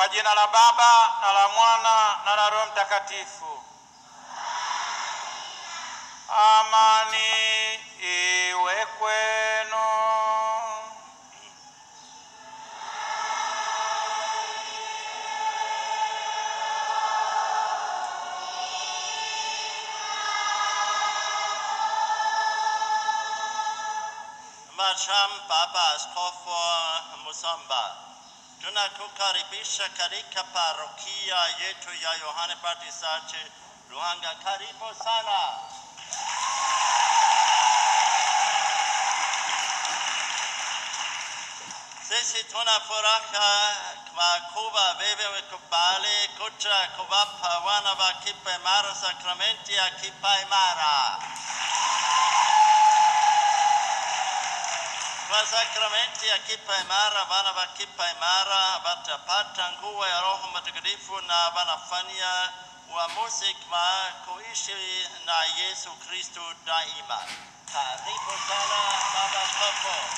Kwa jina la Baba na la Mwana na la Roho Mtakatifu. Amani iwe kwenu. Masham Baba Askofu Musamba, tunakukaribisha katika parokia yetu ya Yohane Batisachi Ruhanga. Karibu sana. Sisi tuna furaha kwa kuwa wewe umekubali kuja kuwapa wana wa kipaimara sakramenti ya kipaimara. Kwa sakramenti ya kipaimara, wana wa kipaimara watapata nguvu ya Roho Mtakatifu na wanafanya uamuzi kwa kuishi na Yesu Kristo daima. Karibu sana Baba Askofu.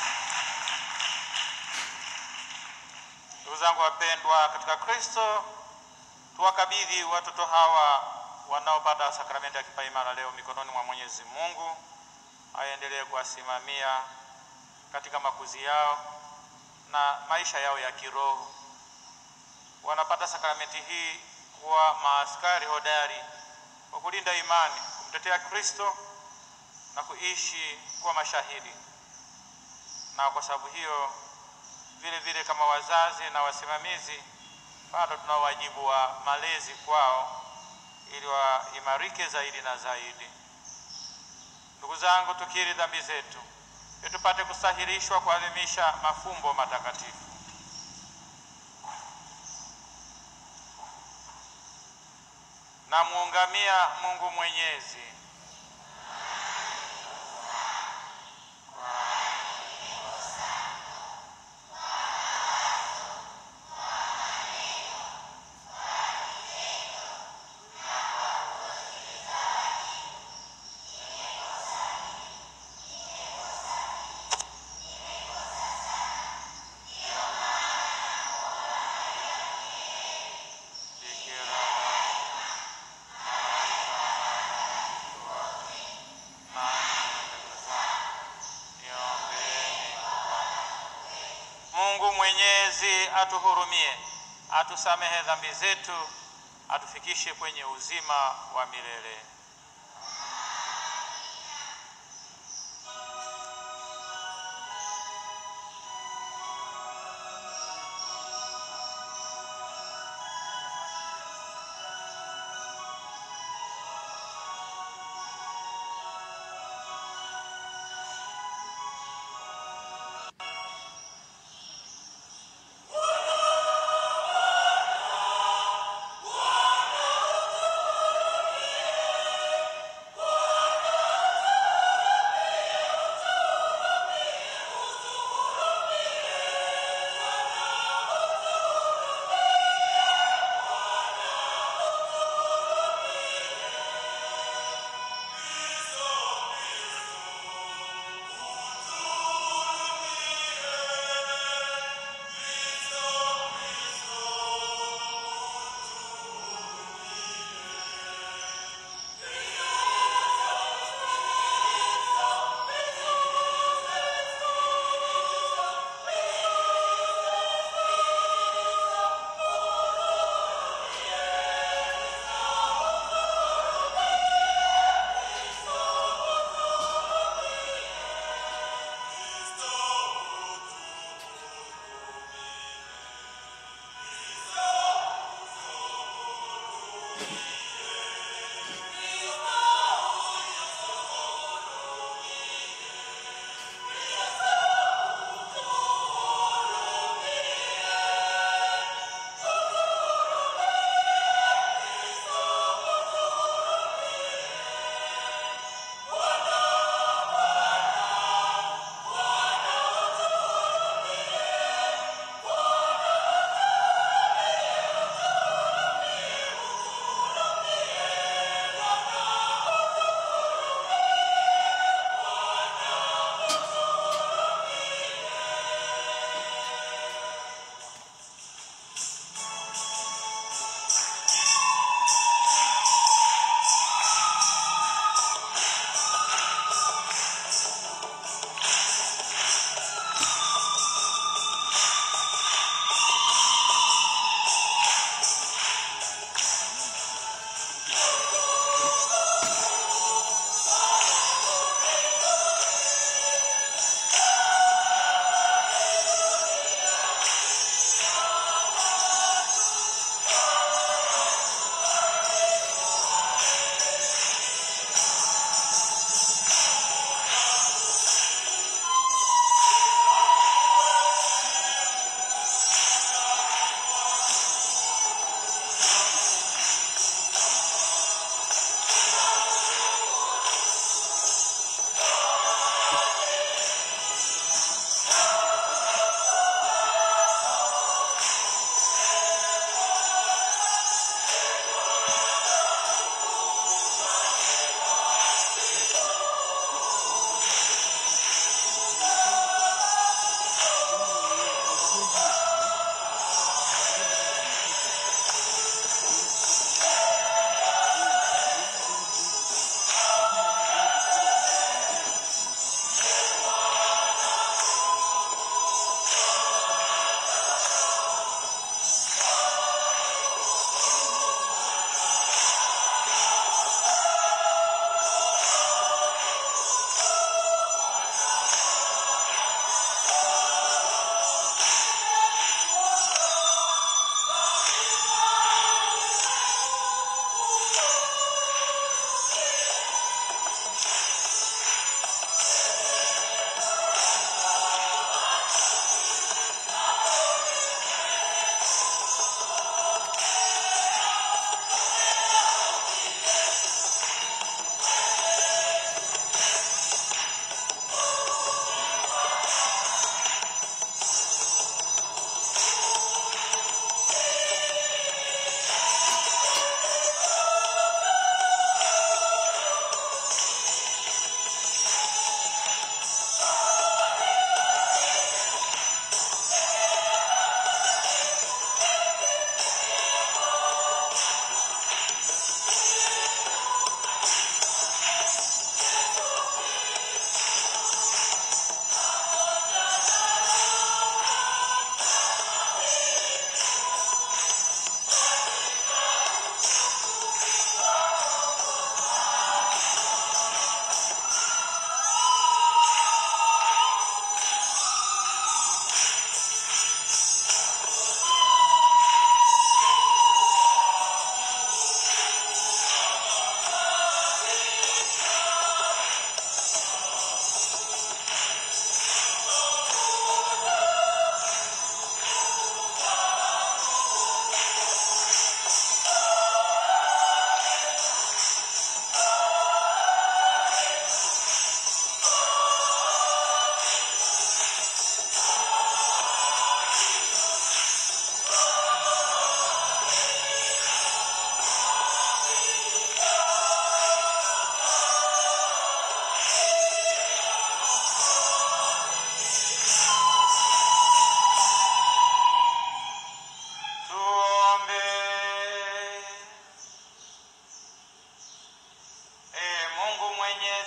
Ndugu zangu wapendwa katika Kristo, tuwakabidhi watoto hawa wanaopata sakramenti ya kipaimara leo mikononi mwa Mwenyezi Mungu, aendelee kuwasimamia katika makuzi yao na maisha yao ya kiroho. Wanapata sakramenti hii kuwa maaskari hodari wa kulinda imani, kumtetea Kristo na kuishi kuwa mashahidi. Na kwa sababu hiyo vile vile kama wazazi na wasimamizi bado tuna wajibu wa malezi kwao ili waimarike zaidi na zaidi. Ndugu zangu, tukiri dhambi zetu ili tupate kustahilishwa kuadhimisha mafumbo matakatifu. Namuungamia Mungu Mwenyezi Bikira Mungu Mwenyezi atuhurumie, atusamehe dhambi zetu, atufikishe kwenye uzima wa milele. Bwana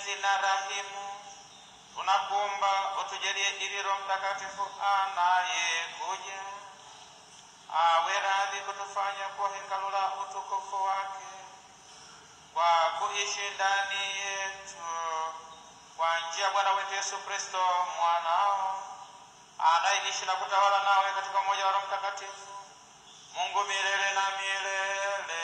mwenyezi na rahimu, tunakuomba utujalie ili Roho Mtakatifu anayekuja awe radhi kutufanya kuwa hekalu la utukufu wake kwa kuishi ndani yetu kwa njia ya Bwana wetu Yesu Kristo mwanao anayeishi na kutawala nawe katika umoja wa Roho Mtakatifu, Mungu milele na milele.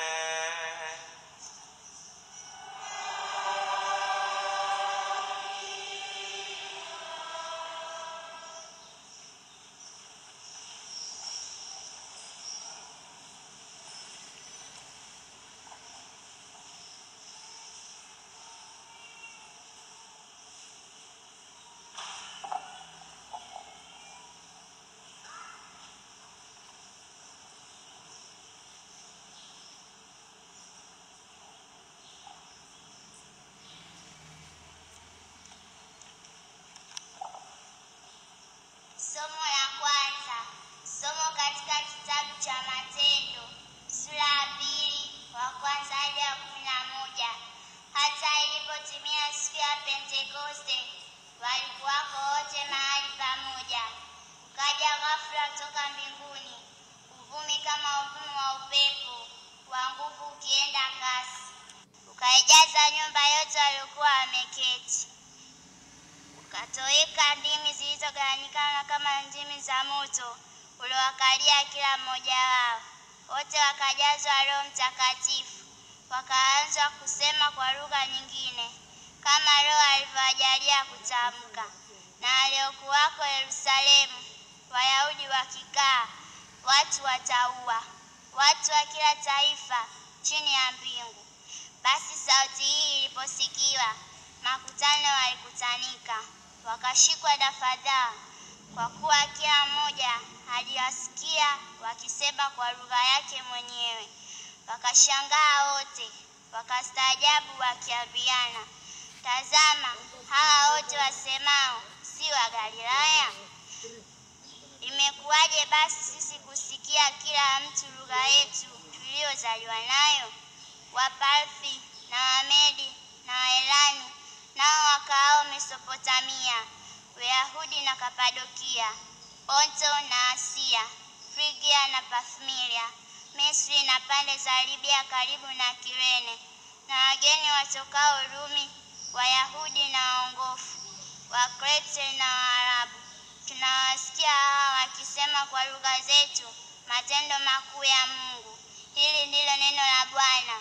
Somo la kwanza. Somo katika kitabu cha Matendo sura ya pili wa kwanza hadi ya kumi na moja. Hata ilipotimia siku ya Pentekoste, walikuwako wote mahali pamoja. Ukaja ghafula toka mbinguni uvumi kama uvumi wa upepo wa nguvu ukienda kasi, ukaijaza nyumba yote waliokuwa wameketi ukatoweka ndimi zilizogawanyikana kama ndimi za moto uliowakalia kila mmoja wao. Wote wakajazwa Roho Mtakatifu, wakaanza kusema kwa lugha nyingine kama Roho alivyowajalia kutamka. Na waliokuwako Yerusalemu, Wayahudi wakikaa, watu wataua, watu wa kila taifa chini ya mbingu. Basi sauti hii iliposikiwa, makutano walikutanika, wakashikwa na fadhaa, kwa kuwa kila mmoja aliwasikia wakisema kwa lugha yake mwenyewe. Wakashangaa wote, wakastaajabu, wakiambiana, tazama, hawa wote wasemao si wa Galilaya? Imekuwaje basi sisi kusikia kila mtu lugha yetu tuliyozaliwa nayo? Waparthi na Wamedi na Waelani nao wakaao Mesopotamia, Uyahudi na Kapadokia, Ponto na Asia, Frigia na Pafmilia, Misri na pande za Libya karibu na Kirene, na wageni watokao Rumi, Wayahudi na waongofu, Wakrete na Waarabu. Tunawasikia hawa wakisema kwa lugha zetu matendo makuu ya Mungu. Hili ndilo neno la Bwana.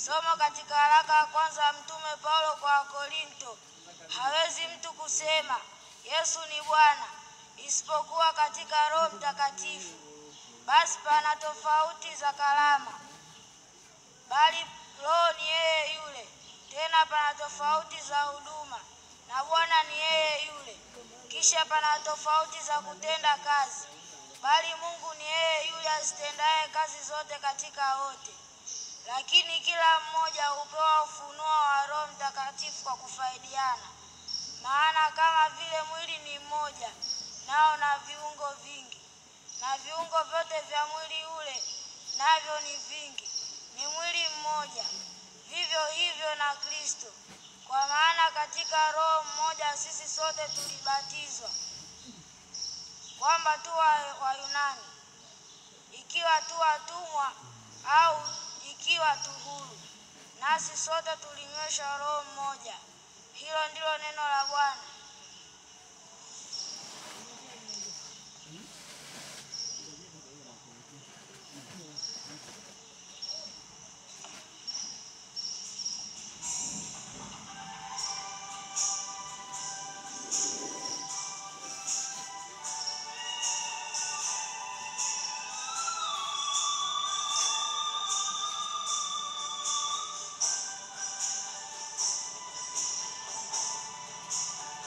Somo katika waraka wa kwanza wa Mtume Paulo kwa Wakorinto. Hawezi mtu kusema Yesu ni Bwana isipokuwa katika Roho Mtakatifu. Basi pana tofauti za karama, bali Roho ni yeye yule. Tena pana tofauti za huduma, na Bwana ni yeye yule. Kisha pana tofauti za kutenda kazi, bali Mungu ni yeye yule azitendaye kazi zote katika wote. Lakini kila mmoja hupewa ufunuo wa Roho Mtakatifu kwa kufaidiana. Maana kama vile mwili ni mmoja, nao na viungo vingi, na viungo vyote vya mwili ule navyo ni vingi, ni mwili mmoja. Vivyo hivyo na Kristo. Kwa maana katika Roho mmoja sisi sote tulibatizwa, kwamba tu wa- Wayunani, ikiwa tu watumwa au ikiwa tu huru, nasi sote tulinyweshwa Roho mmoja. Hilo ndilo neno la Bwana. Bwana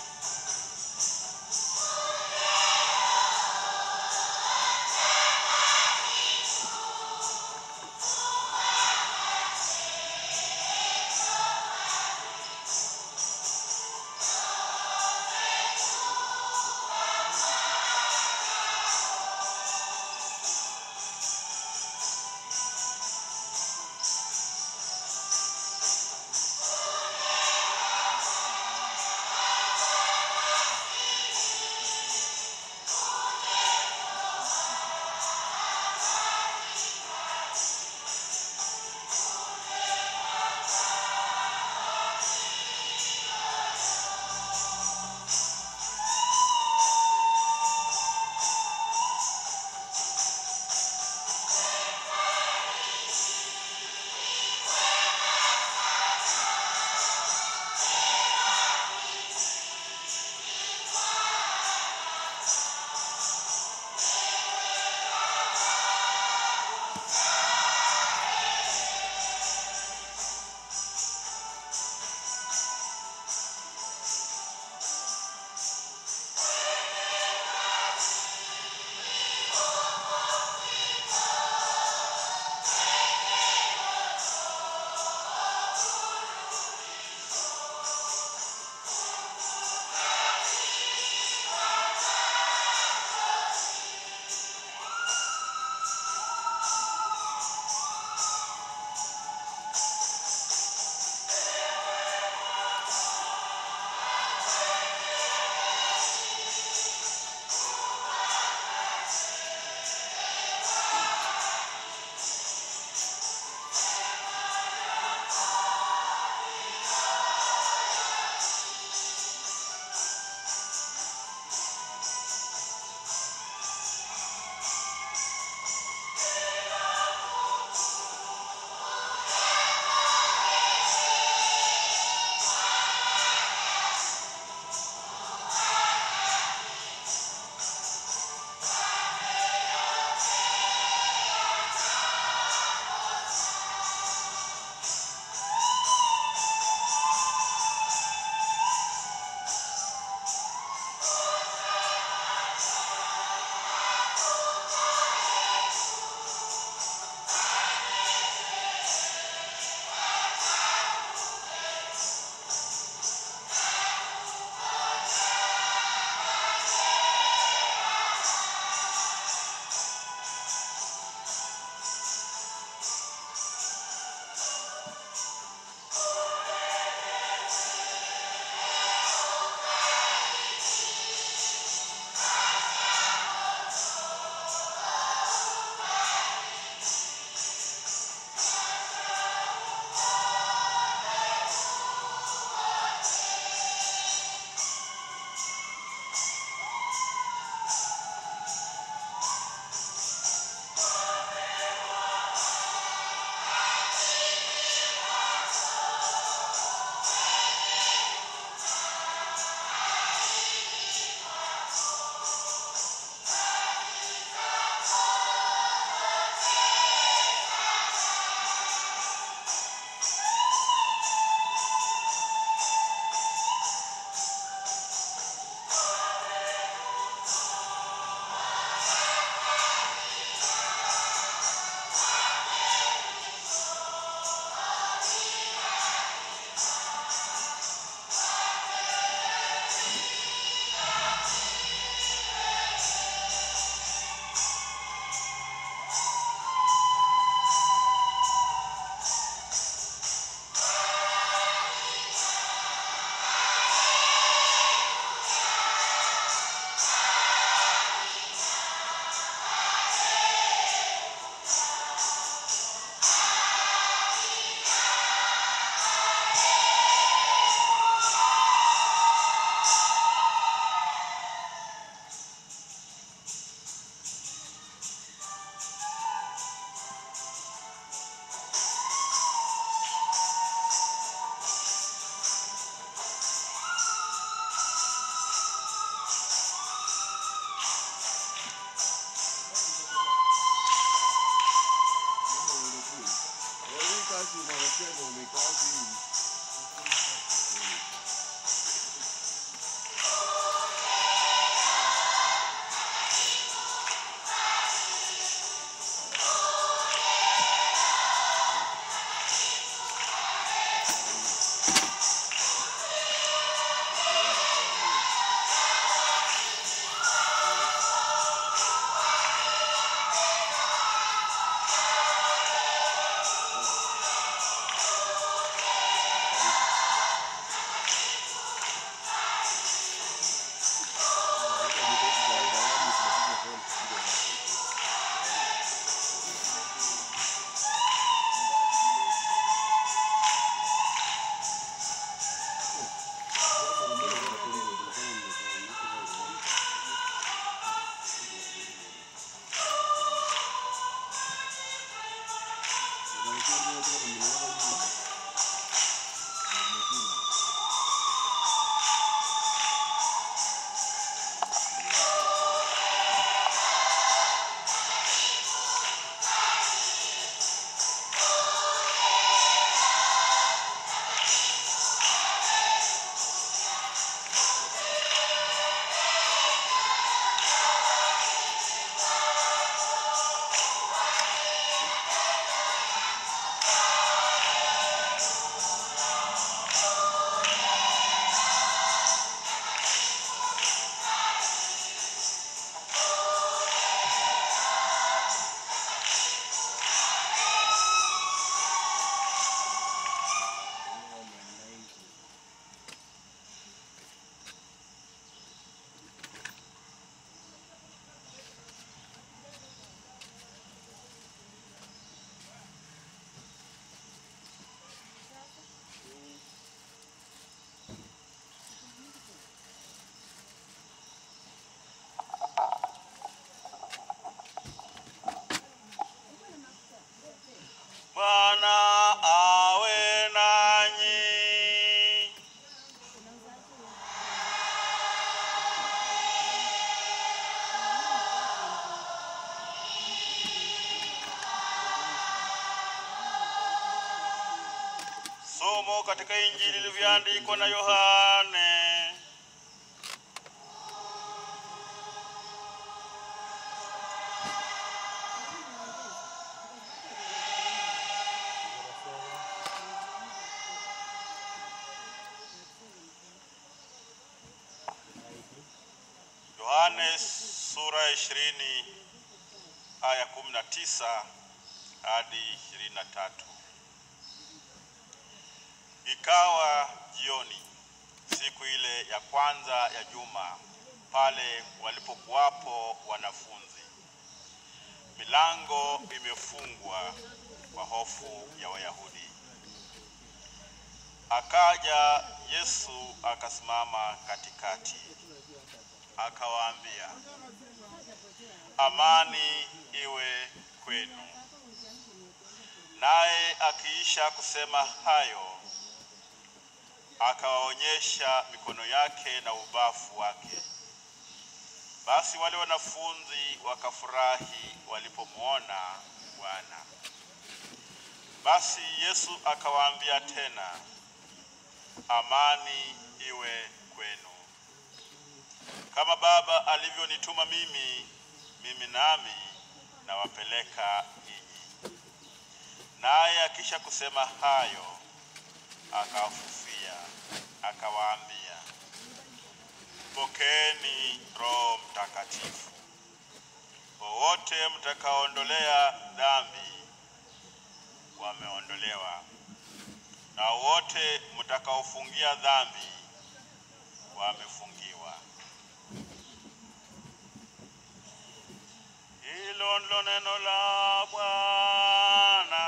Kristo katika Injili ilivyoandikwa na Yohane. Yohane sura ya ishirini aya kumi na tisa hadi ishirini na tatu. Ikawa jioni siku ile ya kwanza ya juma, pale walipokuwapo wanafunzi, milango imefungwa kwa hofu ya Wayahudi. Akaja Yesu akasimama katikati, akawaambia, amani iwe kwenu. Naye akiisha kusema hayo, akawaonyesha mikono yake na ubavu wake. Basi wale wanafunzi wakafurahi walipomwona Bwana. Basi Yesu akawaambia tena, amani iwe kwenu. Kama Baba alivyonituma mimi, mimi nami nawapeleka ninyi. Naye akisha kusema hayo, akawafufia, akawaambia, pokeeni Roho Mtakatifu. Wowote mtakaondolea dhambi wameondolewa, na wote mtakaofungia dhambi wamefungiwa. Hilo ndilo neno la Bwana.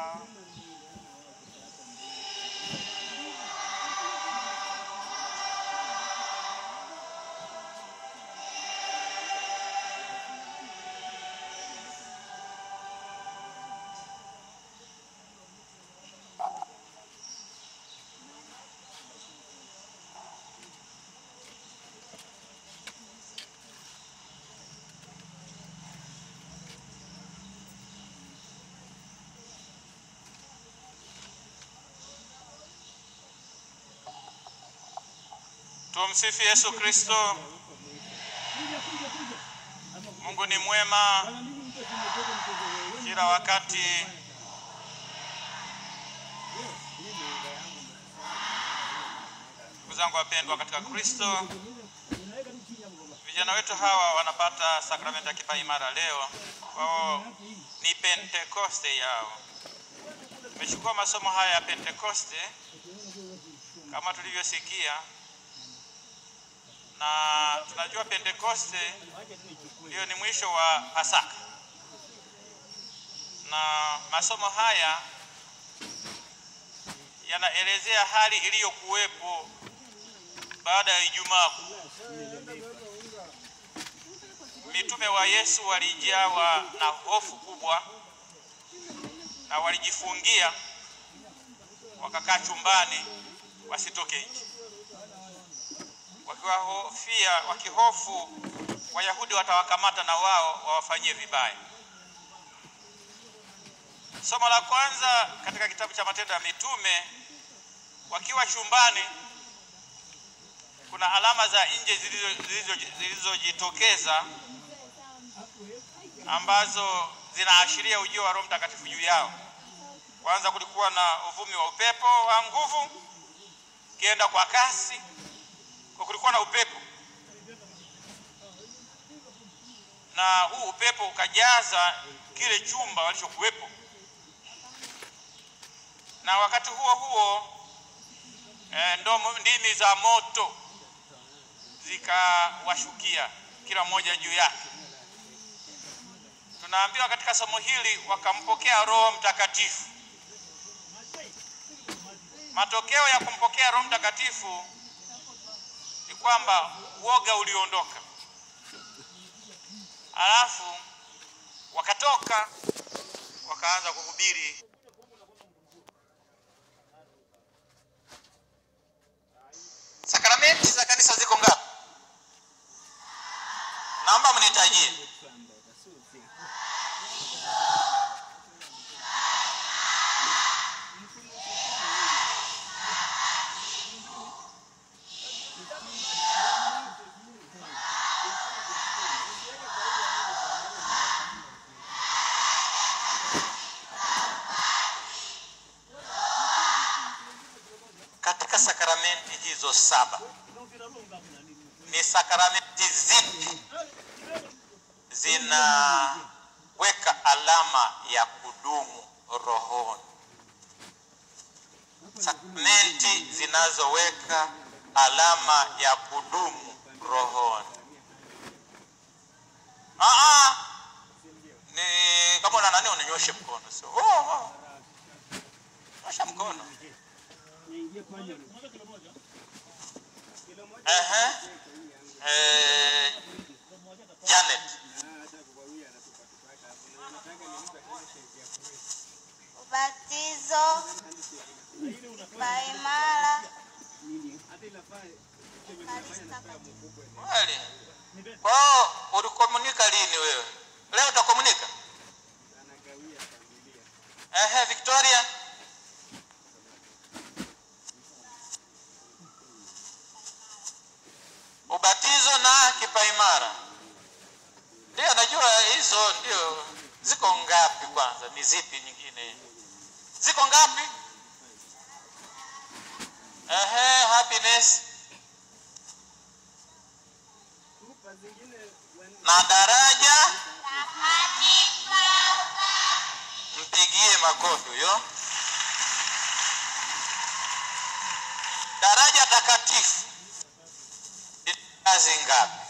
Tumsifu Yesu Kristo. Mungu ni mwema kila wakati. Ndugu zangu wapendwa katika Kristo, vijana wetu hawa wanapata sakramenti ya kipaimara leo. Kwao ni Pentekoste yao. Tumechukua masomo haya ya Pentekoste kama tulivyosikia na tunajua Pentekoste ndio ni mwisho wa Pasaka, na masomo haya yanaelezea hali iliyokuwepo baada ya Ijumaa Kuu. Mitume wa Yesu walijawa na hofu kubwa na walijifungia, wakakaa chumbani wasitoke nje wakiwahofia wakihofu Wayahudi watawakamata na wao wawafanyie vibaya. Somo la kwanza katika kitabu cha Matendo ya Mitume, wakiwa chumbani, kuna alama za nje zilizojitokeza ambazo zinaashiria ujio wa Roho Mtakatifu juu yao. Kwanza kulikuwa na uvumi wa upepo wa nguvu kienda kwa kasi kwa kulikuwa na upepo na huu upepo ukajaza kile chumba walichokuwepo, na wakati huo huo e, ndo ndimi za moto zikawashukia kila mmoja juu yake. Tunaambiwa katika somo hili wakampokea Roho Mtakatifu. Matokeo ya kumpokea Roho Mtakatifu ni kwamba woga uliondoka, alafu wakatoka wakaanza kuhubiri. Sakramenti za kanisa ziko ngapi? Naomba mnitajie. hizo saba ni sakramenti zipi zinaweka alama ya kudumu rohoni sakramenti zinazoweka alama ya kudumu rohoni Aa, ni kama una nani uninyoshe mkono sio oh, oh. nyosha mkono Ehe. Eh, Janet ubatizo, paimara, kweli kwao ulikomunika lini wewe leo utakomunika Ehe, Victoria ubatizo na kipaimara ndio najua hizo ndio ziko ngapi kwanza ni zipi nyingine ziko ngapi Ehe, happiness na daraja mpigie makofi huyo daraja takatifu ni kazi ngapi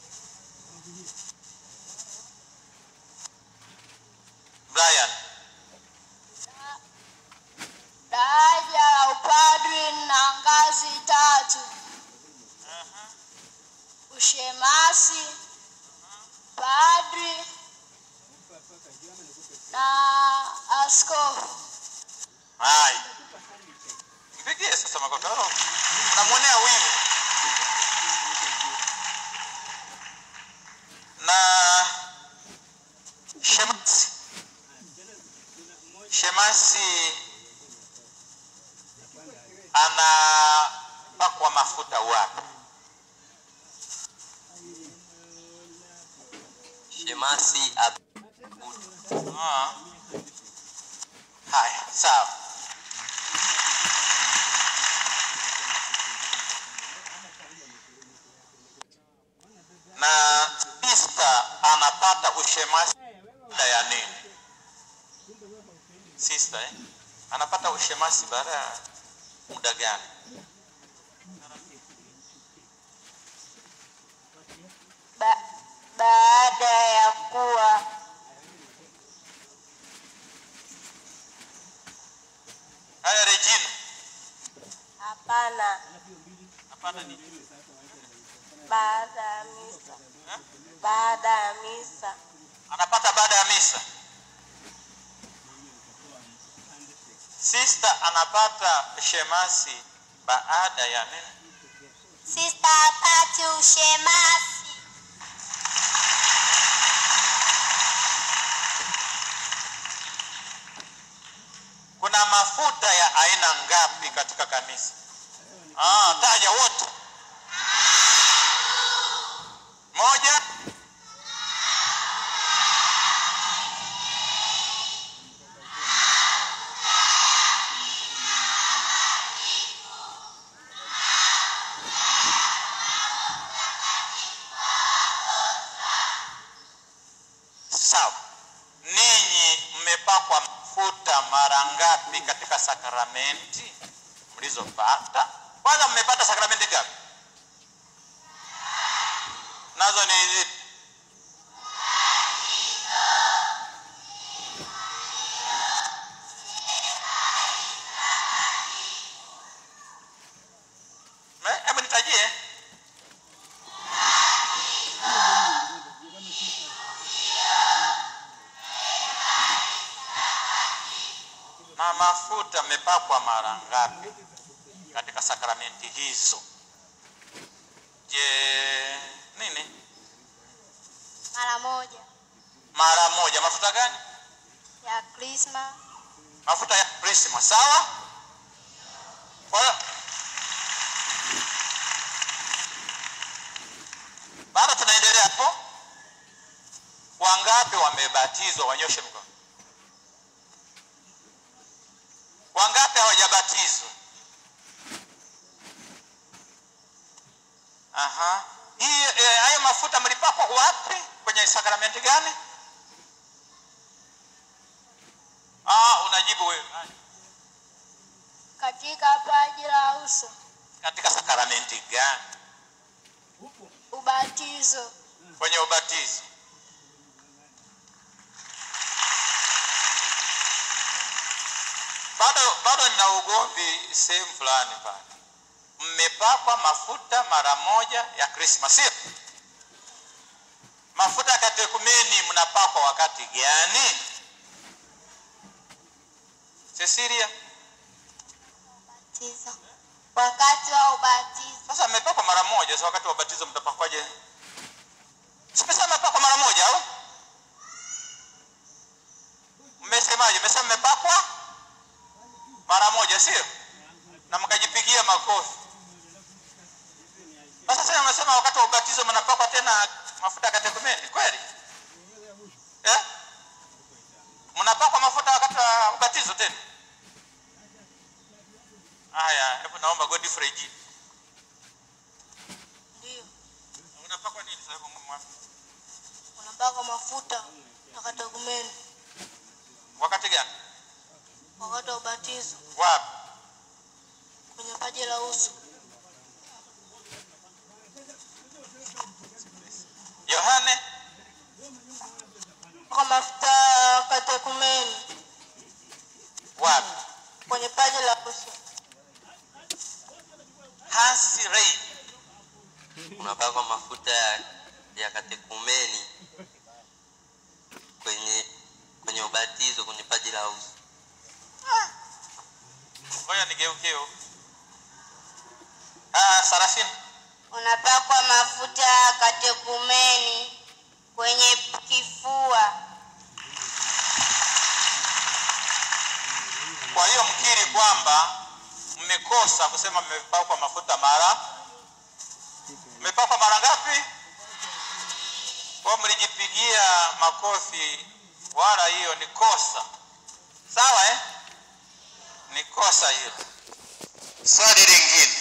Brian Daraja la upadri na ngazi tatu: ushemasi, padri na askofu. hai mpigie sasa makofi Oh, unamwonea wivu na shemasi shemasi anapakwa mafuta wapi Shemasi ab- Ah. Haya, sawa. Na sista anapata ushemasi baada ya nini? Sista eh? Anapata ushemasi baada ya muda gani? Ba- baada ya kuwa Haya Regina. hapana, Hapana ni baada ya misa, baada ya misa, anapata baada ya misa. Sista anapata shemasi baada ya nini? sista apati ushemasi, Kuna mafuta ya aina ngapi katika kanisa? Ah, taja wote. Moja. Sawa. Ninyi mmepakwa mafuta mara ngapi katika sakramenti mlizopata? Kwanza mmepata sakramenti ngapi? Nazo ni zipi? Me- Hebu nitajie. na mafuta mmepakwa mara ngapi katika sakramenti hizo? Je, nini? mara moja Mara moja. Mafuta gani? ya krisma, Mafuta ya krisma, sawa? Kwa hiyo bado tunaendelea hapo. Wangapi wamebatizwa? Wanyoshe mkono. Wangapi hawajabatizwa? Aha. Hii eh, hayo mafuta mlipakwa wapi? Kwenye sakramenti gani? Ah, unajibu wewe. Katika paji la uso, Katika sakramenti gani? ubatizo, Kwenye ubatizo. Bado bado nina ugomvi sehemu fulani pale. Mmepakwa mafuta mara moja ya Krismasi, sio? Mafuta ya katekumeni mnapakwa wakati gani? Cecilia, Ubatizo. Wakati wa ubatizo. sasa mmepakwa mara moja, sasa wakati wa ubatizo mtapakwaje? Simesema mmepakwa mara moja au? Mmesemaje? Mmesema mmepakwa mara moja, sio? Na mkajipigia makofi. Sasa sasa mmesema wakati wa ubatizo mnapakwa tena mafuta ya katekumeni, kweli? Eh? Mnapakwa mafuta wakati wa ubatizo tena? Haya, hebu naomba Godfrey jibu. ndio Unapakwa nini sasa? Hebu mwambie. unapaka mafuta na katekumeni Wakati gani? wakati wa ubatizo Wapi? kwenye paji la uso, Yohane? kwa mafuta ya katekumeni Wapi? kwenye paji la uso, Hansi Rei. unapakwa mafuta ya, ya katekumeni kwenye kwenye ubatizo kwenye paji la uso. Ngoja nigeukie huko. Ah, Sarafini. Unapakwa mafuta ya katekumeni kwenye kifua. Kwa hiyo mkiri kwamba mmekosa kusema mmepakwa mafuta mara mmepakwa mara ngapi? Kwa mlijipigia makofi, wala hiyo ni kosa. Sawa eh? Ni kosa hiyo. Swali lingine.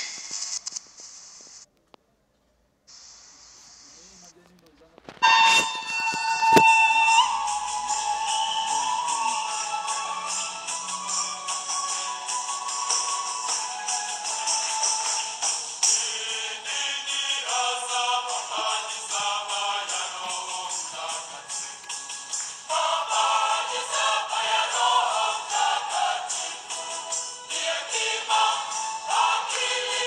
Hekima, akili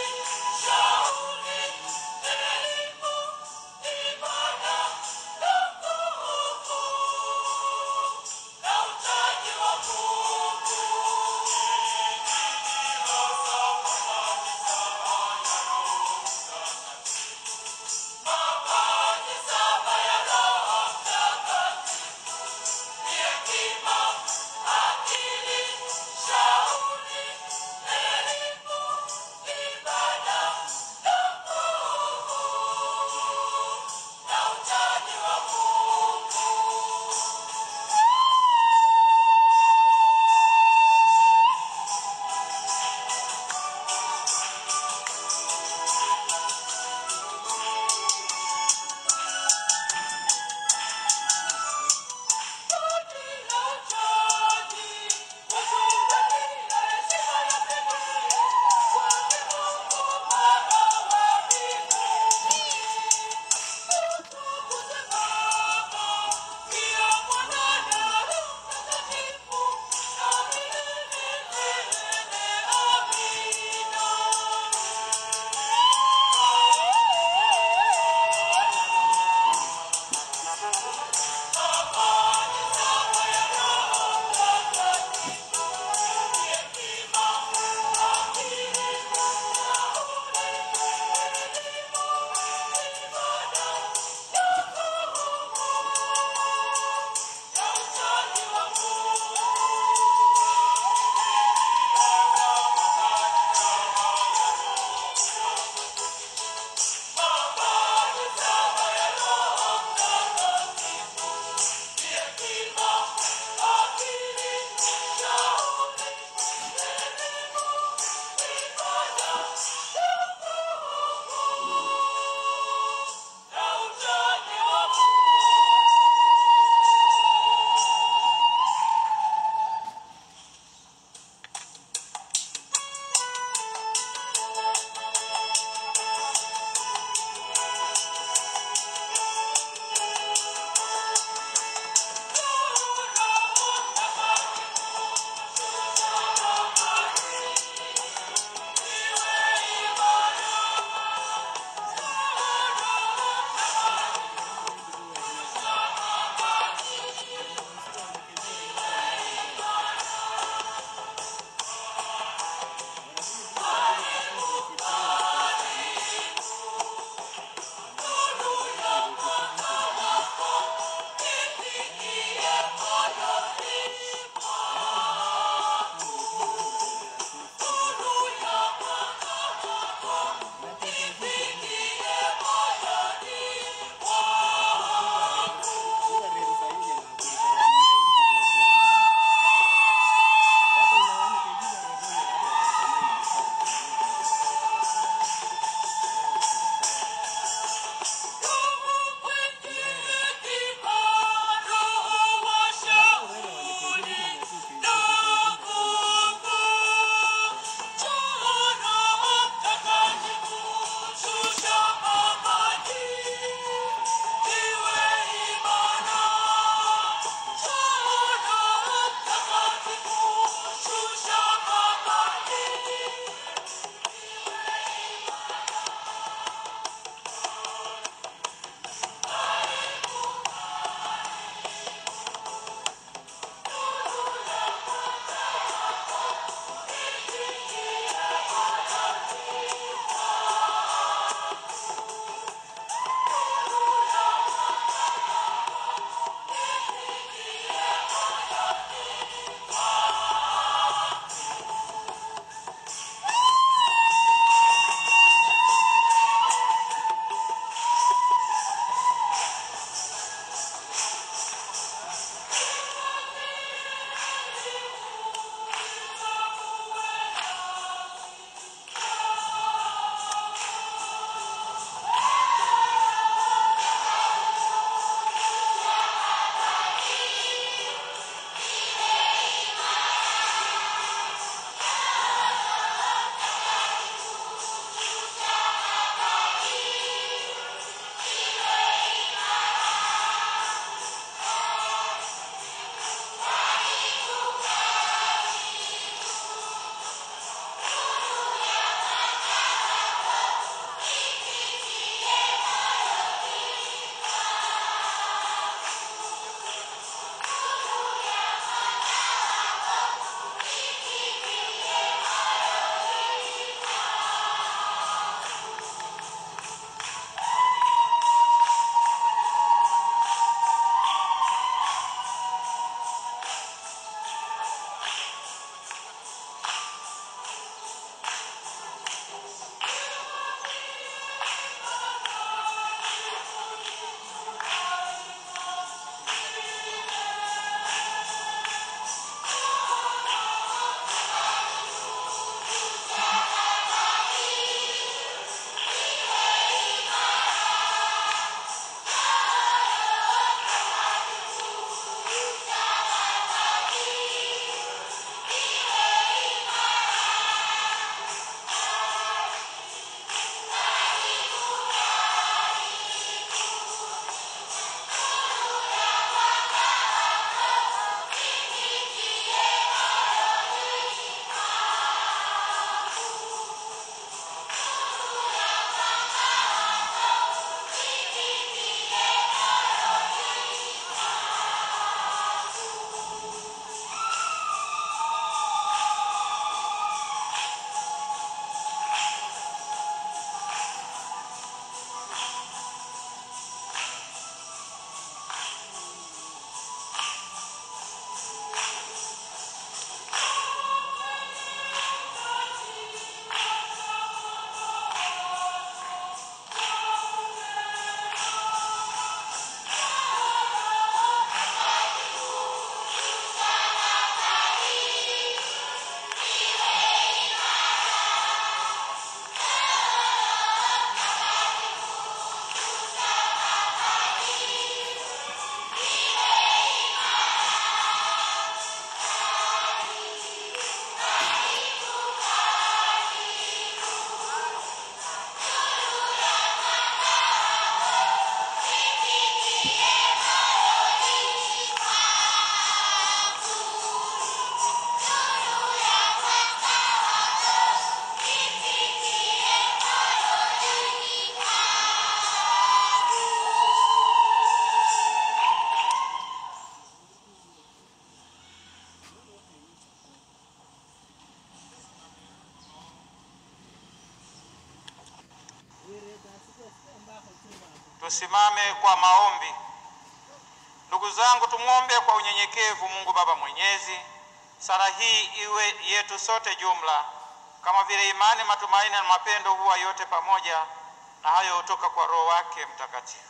Tusimame kwa maombi. Ndugu zangu, tumwombe kwa unyenyekevu Mungu Baba Mwenyezi, sala hii iwe yetu sote jumla, kama vile imani, matumaini na mapendo huwa yote pamoja, na hayo hutoka kwa Roho wake Mtakatifu.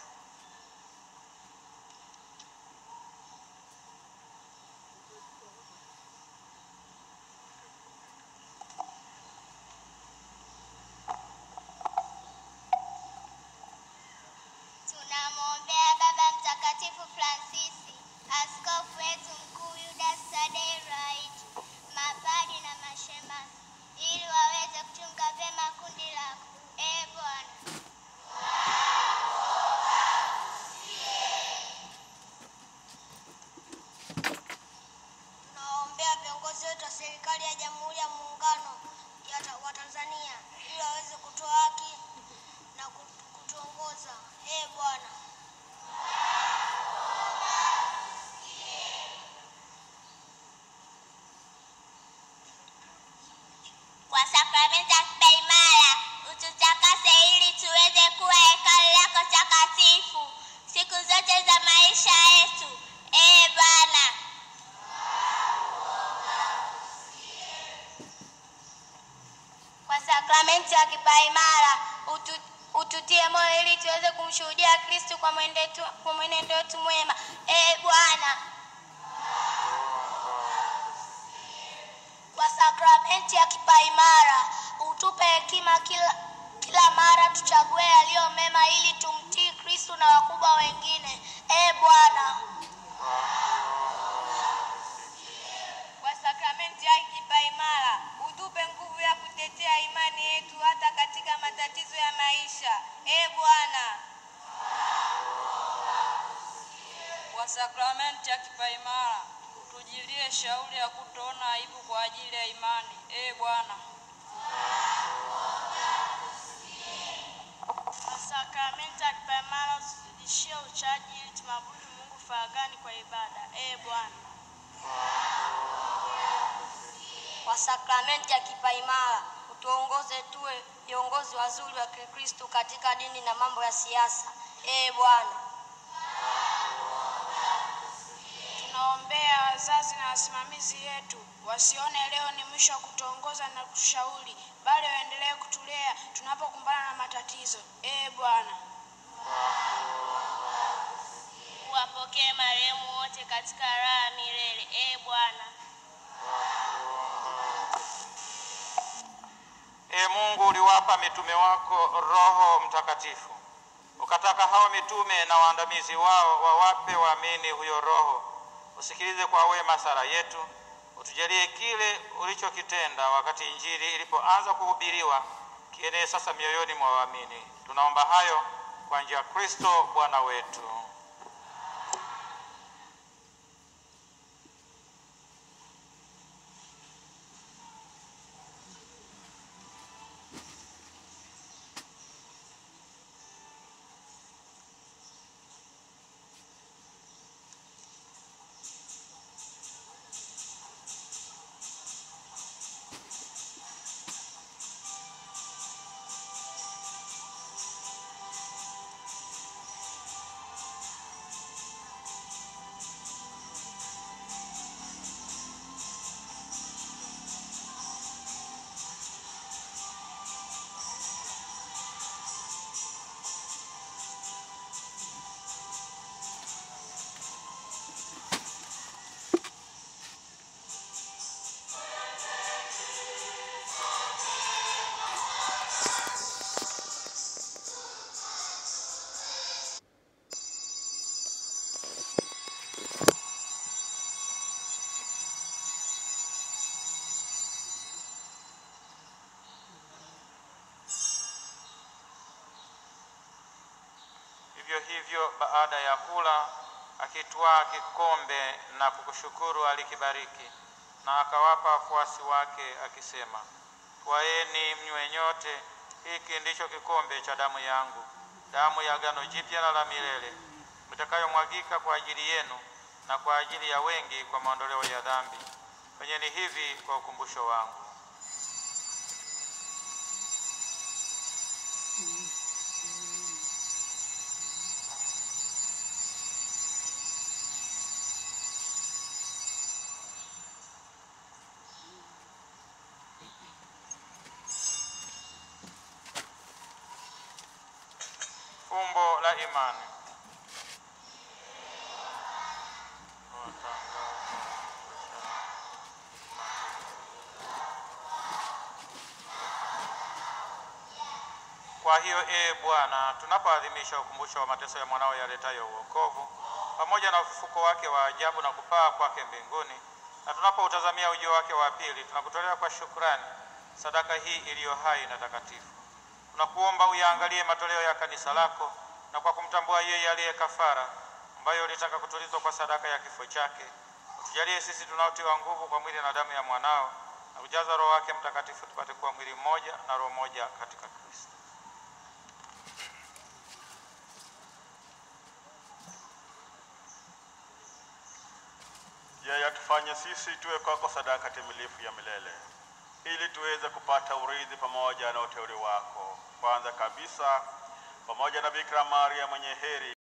Tunamwombea Baba Mtakatifu Fransisi, askofu wetu mkuu Yudas Tadei Ruwa'ichi, mapadi na mashemasi, ili waweze kuchunga vyema kundi lako. Ee Bwana, tunawaombea viongozi wetu wa serikali ya Jamhuri ya Muungano ya ta- wa Tanzania, ili waweze kutoa haki na kutu- kutuongoza. Ee Bwana, kwa sakramenti ya kipaimara ututakase ili tuweze kuwa hekalu lako takatifu siku zote za maisha yetu. Ee Bwana, kwa sakramenti ya kipaimara utu, ututie moyo ili tuweze kumshuhudia Kristu kwa mwendetu- kwa mwenendo wetu mwema. Ee Bwana, kwa sakramenti ya kipaimara utupe hekima kila, kila mara tuchague yaliyo mema ili tumtii Kristu na wakubwa wengine. Ee Bwana, Kwa sakramenti ya kipaimara utupe nguvu ya kutetea imani yetu hata katika matatizo ya maisha. Ee Bwana, Kwa sakramenti ya kipaimara utujilie shauri ya kutoona aibu kwa ajili ya imani. Ee Bwana, kwa sakramenti ya kipaimara usizidishie uchaji ili tumwabudu Mungu faragani kwa ibada. Ee Bwana, kwa sakramenti ya kipaimara utuongoze tuwe viongozi wazuri wa Kikristo katika dini na mambo ya siasa. Ee Bwana, tunaombea wazazi na wasimamizi wetu wasione leo ni mwisho wa kutuongoza na kutushauri, bali waendelee kutulea tunapokumbana na matatizo. Ee Bwana, wapokee marehemu wote katika raha ya milele. Ee Bwana, Ee Mungu, uliwapa mitume wako Roho Mtakatifu, ukataka hao mitume na waandamizi wao wawape waamini huyo Roho. Usikilize kwa wema sala yetu, utujalie kile ulichokitenda wakati Injili ilipoanza kuhubiriwa kienee sasa mioyoni mwa waamini. Tunaomba hayo kwa njia ya Kristo Bwana wetu. Vivyo hivyo baada ya kula, akitwaa kikombe na kukushukuru, alikibariki na akawapa wafuasi wake akisema, twaeni mnywe nyote, hiki ndicho kikombe cha damu yangu, damu ya agano jipya na la milele, itakayomwagika kwa ajili yenu na kwa ajili ya wengi kwa maondoleo ya dhambi. Fanyeni hivi kwa ukumbusho wangu. imani. Watangaza Kwa hiyo ee Bwana, tunapoadhimisha ukumbusho wa mateso ya mwanao yaletayo uokovu pamoja na ufufuko wake wa ajabu na kupaa kwake mbinguni, na tunapoutazamia ujio wake wa pili, tunakutolea kwa shukrani sadaka hii iliyo hai na takatifu. Tunakuomba uyaangalie matoleo ya kanisa lako, na kwa kumtambua yeye aliye kafara, ambayo ulitaka kutulizwa kwa sadaka ya kifo chake, utujalie sisi tunaotiwa nguvu kwa mwili na damu ya mwanao, na kujaza Roho wake Mtakatifu, tupate kuwa mwili mmoja na roho moja katika Kristo. Yeye atufanye sisi tuwe kwako sadaka timilifu ya milele, ili tuweze kupata urithi pamoja na uteule wako. Kwanza kabisa, pamoja na Bikira Maria mwenye heri